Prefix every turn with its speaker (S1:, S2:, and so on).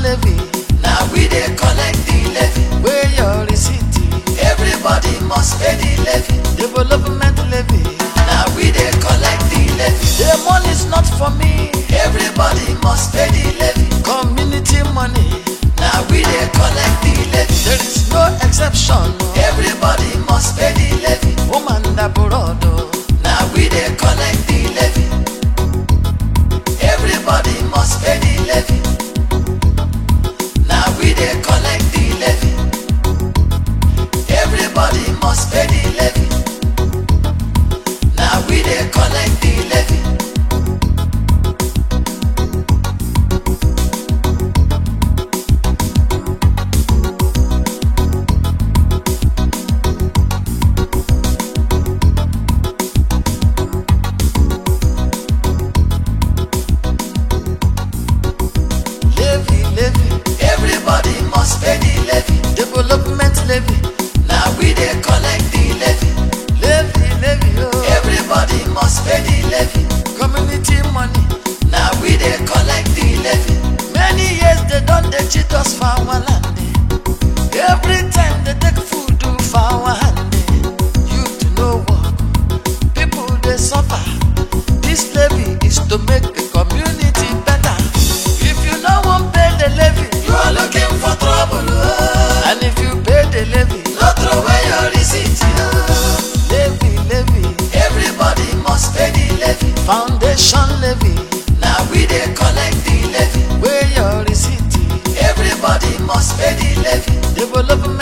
S1: levy
S2: na we dey collect the levy
S1: wey your receipt
S2: everybody must pay the levy
S1: development levy
S2: na we dey collect the levy
S1: the money is not for me
S2: everybody must pay the levy
S1: community money
S2: na we dey collect the levy
S1: there is no exception
S2: everybody must pay the levy
S1: woman abroad o
S2: na we dey collect the levy everybody must pay the levy na we dey collect the levy everybody must pay the levy na we dey collect the levy.
S1: levy levy
S2: everybody must pay the levy
S1: development levy
S2: na we dey collect the levy
S1: levy levy o
S2: everybody must pay the levy
S1: community money
S2: na we dey collect the levy
S1: many years they don dey cheat us for our land eh. every time they take food do for our hand eh. youth no work people dey suffer this levy is to make the community better if you no wan pay the levy
S2: you are looking for trouble oh.
S1: and if you pay the levy
S2: no throw away your receipt oh.
S1: levy levy
S2: everybody must pay the levy
S1: foundation levy
S2: na we dey collect the levy
S1: wey your receipt
S2: everybody must pay the levy
S1: development